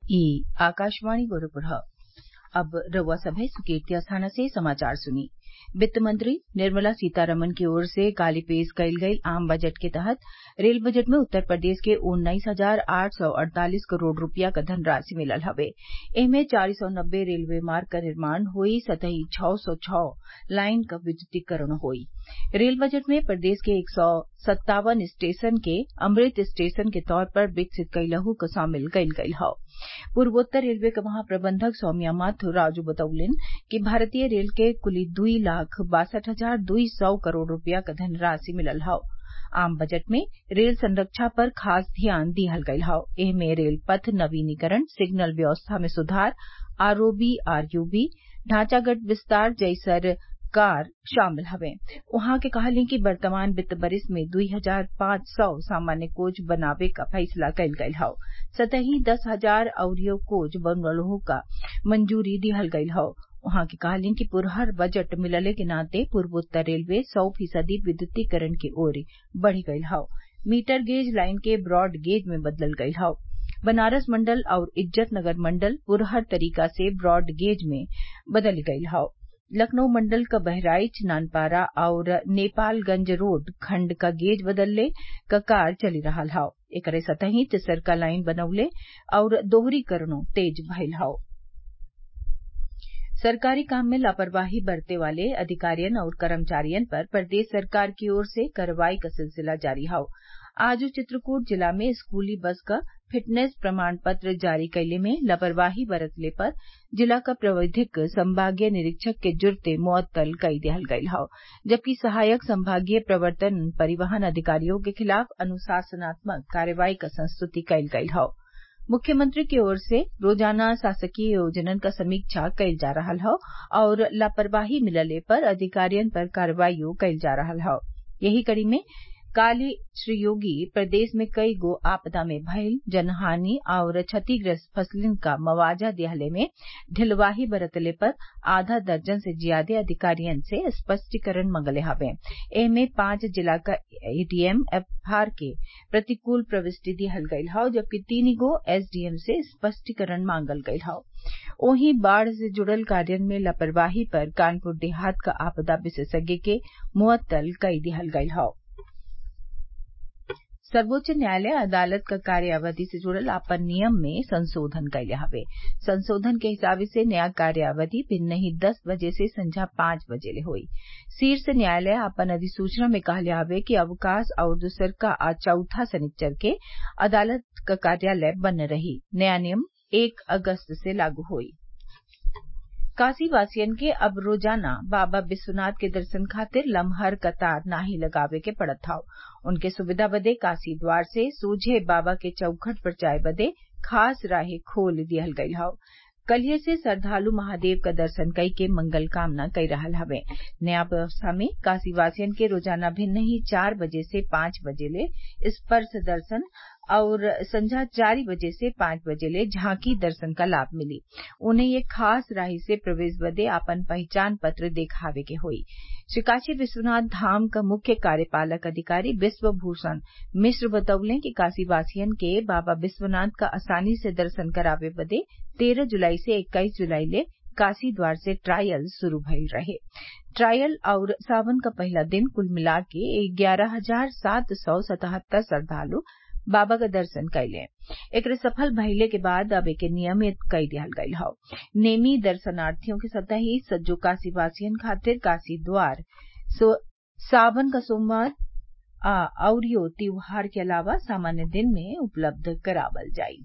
ई आकाशवाणी गोरखपुर अब रउआ सभे सुर्केती अस्थाना से समाचार सुनी वित्त मंत्री निर्मला सीतारमन की ओर से काल्हि पेश कईल गईल आम बजट के तहत रेल बजट में उत्तर प्रदेश के उन्नीस हजार आठ सौ अड़तालीस करोड़ रूपया क धनराशि मिलल हवे एमे चार सौ नब्बे रेलवे मार्ग क निर्माण होई सतही छः सौ छः लाइन क विद्युतीकरण होई रेल बजट में प्रदेश के एक सौ सत्तावन स्टेशन के अमृत स्टेशन के तौर पर विकसित कइलहु क शामिल कईल गईल हौ पूर्वोत्तर रेलवे क महाप्रबंधक सौम्या माथुर राजू बतौलन कि भारतीय रेल के कुल दुई लाख बासठ हजार दुई सौ करोड़ रूपया क धनराशि मिलल हौ आम बजट में रेल संरक्षा पर खास ध्यान दिहल गईल हौ एमे रेल पथ नवीनीकरण सिग्नल व्यवस्था में सुधार आरओबी आरयूबी ढांचागत विस्तार जइसन कार्य शामिल हवे उहाँ के कहली कि वर्तमान वित्त वरिस में दुई हजार पांच सौ सामान्य कोच बनावे क फैसला कईल गईल हौ सतही दस हजार अउरी कोच बनवलो क मंजूरी दिहल गईल हौ उहाँ के कहली कि पुरहर बजट मिलले के नाते पूर्वोत्तर रेलवे सौ फीसदी विद्युतीकरण की ओर बढ़ी गईल हौ मीटर गेज लाइन के ब्रॉड गेज में बदलल गईल हौ बनारस मंडल आउर इज्जतनगर मंडल पुरहर तरीका से ब्रॉड गेज में बदल गईल हौ लखनऊ मंडल क बहराइच नानपारा आउर नेपालगंज रोड खंड क गेज बदलले क कार्य चली रहल हौ एकरे संतही तिसरका लाइन बनवले आउर दोहरीकरणो तेज भईल हौ सरकारी काम में लापरवाही बरते वाले अधिकारियन और कर्मचारियन पर प्रदेश सरकार की ओर से कार्रवाई क सिलसिला जारी हौ आज चित्रकूट जिला में स्कूली बस क फिटनेस प्रमाण पत्र जारी कैले में लापरवाही बरतले पर जिला क प्रविधिक संभागीय निरीक्षक के जुर्ते मुअत्तल कई दिहल गईल हौ जबकि सहायक संभागीय प्रवर्तन परिवहन अधिकारियों के खिलाफ अनुशासनात्मक कार्रवाई क संस्तुति कईल गईल हौ मुख्यमंत्री की ओर से रोजाना शासकीय योजनन क समीक्षा कईल जा रहल हौ और लापरवाही मिलले पर अधिकारियन पर कार्रवाईओ कईल जा रहल हौ यही कड़ी में काल्हि श्री योगी प्रदेश में कई गो आपदा में भइल जनहानि आउर क्षतिग्रस्त फसलिन क मुआवजा दिहले में ढिलवाही बरतले पर आधा दर्जन से ज्यादे अधिकारियन से स्पष्टीकरण मंगले हवे एमे पांच जिला क एडीएम एफआर के प्रतिकूल प्रविष्टि दिहल गईल हौ जबकि तीन गो एसडीएम से स्पष्टीकरण मांगल गईल हौ वहीं बाढ़ से जुड़ल कार्यन में लापरवाही पर कानपुर देहात क आपदा विशेषज्ञ के मुअत्तल कई दिहल गईल हौ सर्वोच्च न्यायालय अदालत क कार्यावधि से जुड़ल आपन नियम में संशोधन कइले हवे संशोधन के हिसाबे से नया कार्यावधि भिन्नही दस बजे से संझा पांच बजे ले होई शीर्ष न्यायालय आपन अधिसूचना में कहले हवे कि अवकाश आउर दूसरका आ चौथा शनिच्चर के अदालत क कार्यालय बंद रही नया नियम एक अगस्त से लागू होई काशीवासियन के अब रोजाना बाबा विश्वनाथ के दर्शन खातिर लमहर कतार नाही लगावे के पड़त हौ उनके सुविधा बदे काशी द्वार से सोझे बाबा के चौखट पर जाए बदे खास राहें खोल दिहल गईल हौ कलिये से श्रद्वालु महादेव क दर्शन कई के मंगल कामना कई रहल हवे नया व्यवस्था में काशीवासियन के रोजाना भिन्न ही चार बजे से पांच बजे ले स्पर्श दर्शन और संझा चार बजे से पांच बजे ले झांकी दर्शन का लाभ मिली उन्हें ये खास राही से प्रवेश बदे आपन पहचान पत्र देखावे के होई श्री काशी विश्वनाथ धाम क मुख्य कार्यपालक अधिकारी विश्व भूषण मिश्र बतौले कि काशीवासियन के बाबा विश्वनाथ का आसानी से दर्शन करावे बदे तेरह जुलाई से इक्कीस जुलाई ले काशी द्वार से ट्रायल शुरू भइल रहे ट्रायल और सावन का पहला दिन कुल मिला के ग्यारह हजार सात सौ सतहत्तर श्रद्वालु बाबा का दर्शन कैले एकरे सफल भइले के बाद अब एके नियमित कई दिहल गईल हौ नेमी दर्शनार्थियों के सतही सज्जो काशीवासियन खातिर काशी द्वार सावन का सोमवार आ अउरियो त्योहार के अलावा सामान्य दिन में उपलब्ध करावल जाई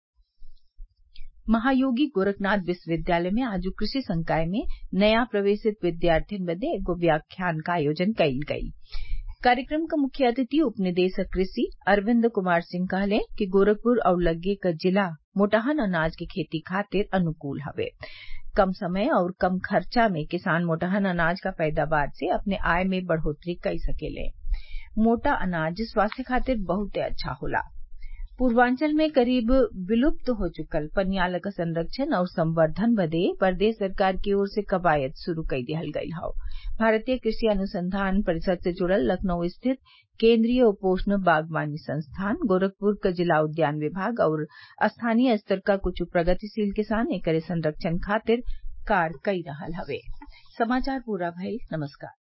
महायोगी गोरखनाथ विश्वविद्यालय में आज कृषि संकाय में नया प्रवेशित विद्यार्थियों बदे एगो व्याख्यान का आयोजन कईल गई कार्यक्रम का मुख्य अतिथि उपनिदेशक कृषि अरविंद कुमार सिंह कहले कि गोरखपुर और लग्गे क जिला मोटहन अनाज की खेती खातिर अनुकूल हवे कम समय और कम खर्चा में किसान मोटहन अनाज का पैदावार से अपने आय में बढ़ोतरी कर सकेले मोटा अनाज स्वास्थ्य खातिर बहुते अच्छा होला पूर्वांचल में करीब विलुप्त हो चुकल पनियाल क संरक्षण और संवर्धन बदे प्रदेश सरकार की ओर से कवायद शुरू कई दिहल गयल हौ भारतीय कृषि अनुसंधान परिषद से जुड़ल लखनऊ स्थित केन्द्रीय उपोष्ण बागवानी संस्थान गोरखपुर क जिला उद्यान विभाग और स्थानीय स्तर क कुछ प्रगतिशील किसान एकरे संरक्षण खातिर कार्य कई रहल हवे